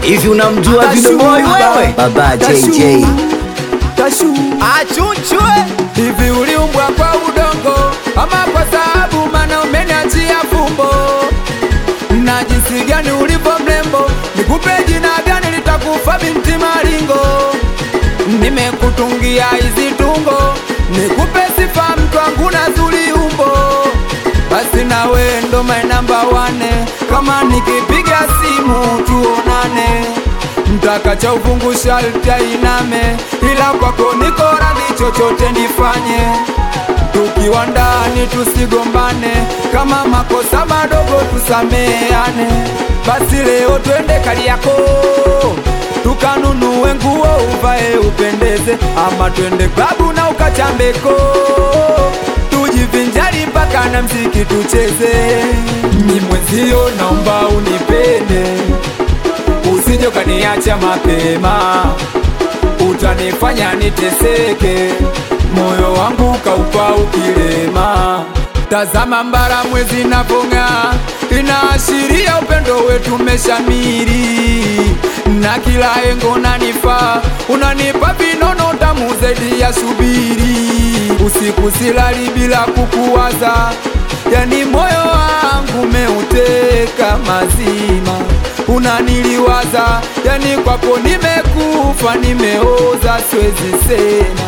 Hivi unamjua Video Boy wewe? Baba JJ. Tashu achunchwe hivi uliumbwa kwa udongo ama kwa sababu mana umeniachia fumbo na jinsi gani ulivyo mrembo nikupe jina gani litakufa binti maringo nimekutungia hizi tungo nikupe sifa mtu wangu na zuri umbo basi nawe ndo my number one kama nikipiga simu tuonane mtaka cha ufungu sharti ainame ila kwako niko radhi chochote nifanye tukiwa ndani tusigombane kama makosa madogo tusameane basi leo twende kali yako tukanunue nguo uvae upendeze ama twende klabu na ukachambeko tujivinjari mpaka na mziki tucheze ni mwenzio naomba unipende usije ukaniacha mapema utanifanya niteseke moyo wangu kaupa ukilema tazama mbara mwezi napong'aa inaashiria upendo wetu meshamiri na kila engo nanifaa unanipa vinono tamu zaidi ya subiri usiku silali bila kukuwaza yani moyo wangu meuteka mazima unaniliwaza yani kwako nimekufa nimeoza siwezi sema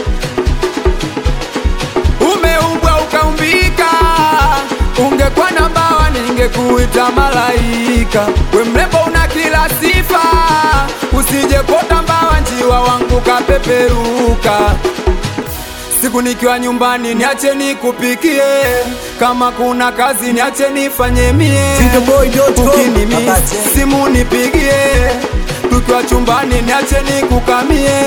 umeumbwa ukaumbika ungekuwa na mbawa ningekuita malaika we mrembo una kila sifa usije kota mbawa njiwa wangu kapeperuka siku nikiwa nyumbani niache nikupikie kama kuna kazi niache nifanye mie Videoboy.com. ukinimi Baba J. simu nipigie tukiwa chumbani niache nikukamie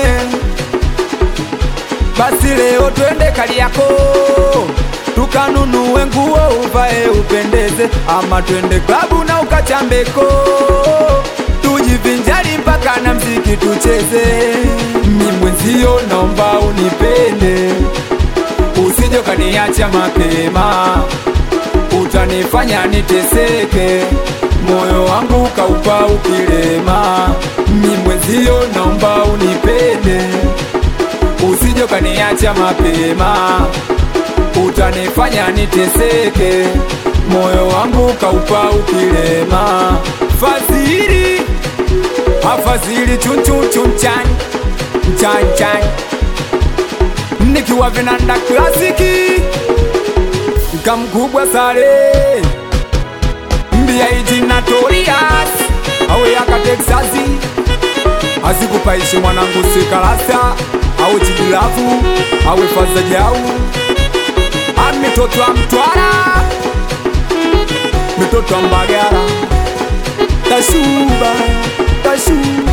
basi leo twende kali yako tukanunue nguo uvae upendeze ama twende klabu na ukachambeko tujivinjari mpaka na mziki tucheze mi mwenzio naomba unipende usije ukaniacha mapema utanifanya niteseke moyo wangu kaupa ukilema mi mwenzio naomba unipende usije ukaniacha mapema utanifanya niteseke moyo wangu kaupa ukilema fadhili afadhili chunchuchunchan mchanchan nikiwa vinanda klasiki kamkubwa sare mbia ijina torias awe yaka teksasi asikupaishi mwanangu sikalasa awe chidilavu awe faza jau ami mitoto wa mtwara mitoto wa mbagara tashuba tashuba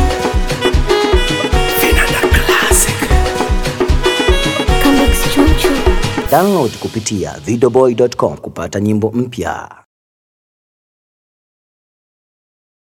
Download kupitia videoboy.com kupata nyimbo mpya.